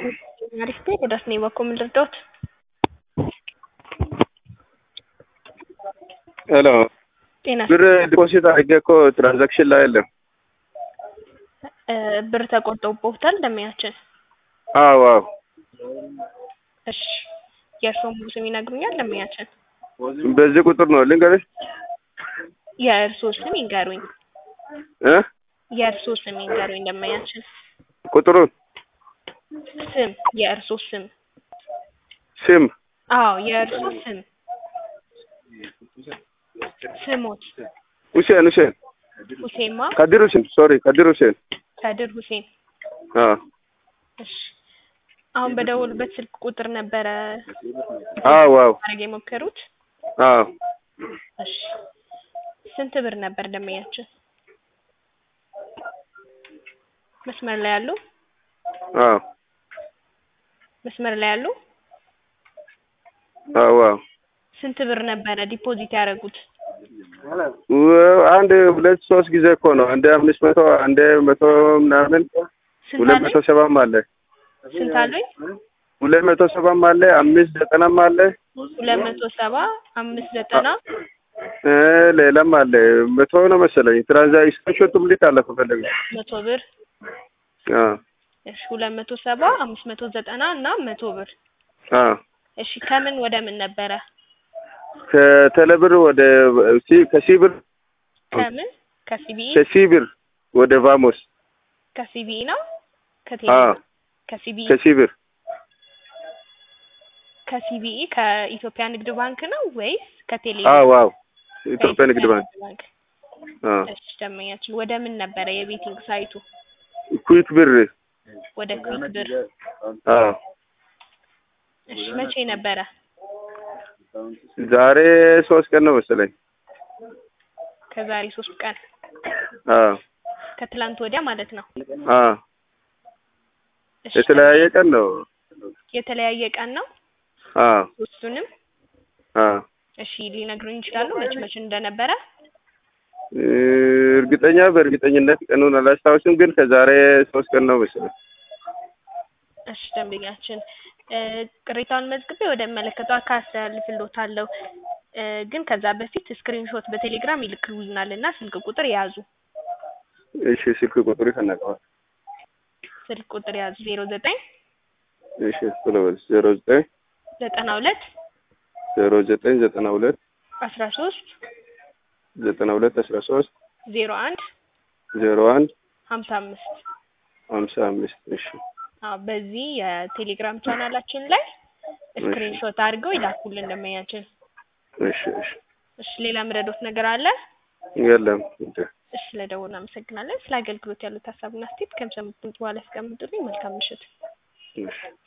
አሪፍ ነው። ወዳስ ነው በኩል ምን ልርዳዎት? ሄሎ ጤና ብር ዲፖዚት አድርጌ እኮ ትራንዛክሽን ላይ የለም። እ ብር ተቆርጦብዎታል ደንበኛችን? አዎ አዎ እሺ የእርስዎ ሙሉ ስም ይነግሩኛል ደንበኛችን? በዚህ ቁጥር ነው ልንገርሽ የእርስዎ ስም ይንገሩኝ። እ የእርስዎ ስም ይንገሩኝ ደንበኛችን? ቁጥሩን ስም የእርስዎ ስም? ስም አዎ የእርስዎ ስም ስሞት? ሁሴን ሁሴን ሁሴማ ከድር ሁሴን ሶሪ ከድር ሁሴን ከድር ሁሴን። አዎ እሺ አሁን በደወሉበት ስልክ ቁጥር ነበረ አዎ አዎ ማድረግ የሞከሩት? አዎ እሺ ስንት ብር ነበር ደንበኛችን? መስመር ላይ ያሉ? አዎ መስመር ላይ ያሉ? አዎ አዎ ስንት ብር ነበረ ዲፖዚት ያደረጉት? ወ- አንድ ሁለት ሶስት ጊዜ እኮ ነው። አንዴ አምስት መቶ አንዴ መቶ ምናምን ስንት ሁለት አሉኝ? መቶ ሰባም አለ ስንት አሉኝ? ሁለት መቶ ሰባም አለ አምስት ዘጠናም አለ ሁለት መቶ ሰባ አምስት ዘጠና እ ሌላም አለ መቶ ነው መሰለኝ። ትራንዛክሽን ሾቱም ልክ አለ ከፈለገ መቶ ብር አ እሺ ሁለት መቶ ሰባ አምስት መቶ ዘጠና እና መቶ ብር አ እሺ ከምን ወደ ምን ነበረ? ከተለብር ወደ ሲ ከሲብር ከምን ከሲቢኢ ከሲብር ወደ ቫሞስ ከሲቢኢ ነው ከቴሌ አ ከሲቢኢ ከሲብር ከሲቢኢ ከኢትዮጵያ ንግድ ባንክ ነው ወይስ ከቴሌ አዎ አዎ ኢትዮጵያ ንግድ ባንክ ባንክ አ እሺ ደንበኛችን ወደ ምን ነበረ የቤቲንግ ሳይቱ ኩዊክ ብር ወደ ኩዊክ ብር አ እሺ መቼ ነበረ ዛሬ ሶስት ቀን ነው መሰለኝ። ከዛሬ ሶስት ቀን አ ከትላንት ወዲያ ማለት ነው አ እሺ የተለያየ ቀን ነው። የተለያየ ቀን ነው አ ሶስቱንም አ እሺ ሊነግሩኝ ይችላሉ መቼ መቼ እንደነበረ እ እርግጠኛ በእርግጠኝነት ቀኑን አላስታውስም፣ ግን ከዛሬ ሶስት ቀን ነው መሰለኝ። እሺ ደንበኛችን እ ቅሬታውን መዝግቤ ወደሚመለከተው አካል አስተላልፍልዎታለሁ እ ግን ከዛ በፊት ስክሪንሾት በቴሌግራም ይልክሉናል እና ስልክ ቁጥር ያዙ እሺ ስልክ ቁጥሩ ይፈነቀዋል። ስልክ ቁጥር ያዙ ዜሮ ዘጠኝ እሺ ቶሎ በል ዜሮ ዘጠኝ ዘጠና ሁለት ዜሮ ዘጠኝ ዘጠና ሁለት አስራ ሶስት ዘጠና ሁለት አስራ ሶስት ዜሮ አንድ ዜሮ አንድ ሀምሳ አምስት ሀምሳ አምስት እሺ አዎ በዚህ የቴሌግራም ቻናላችን ላይ ስክሪንሾት አድርገው ይላኩልን ደንበኛችን እሺ እሺ እሺ ሌላ ምረዶት ነገር አለ የለም እንደ እሺ ለደወሉ አመሰግናለን ስለ አገልግሎት ያሉት ሀሳብና አስተያየት ከምሰሙት ድምጽ በኋላ ያስቀምጡልኝ መልካም ምሽት እሺ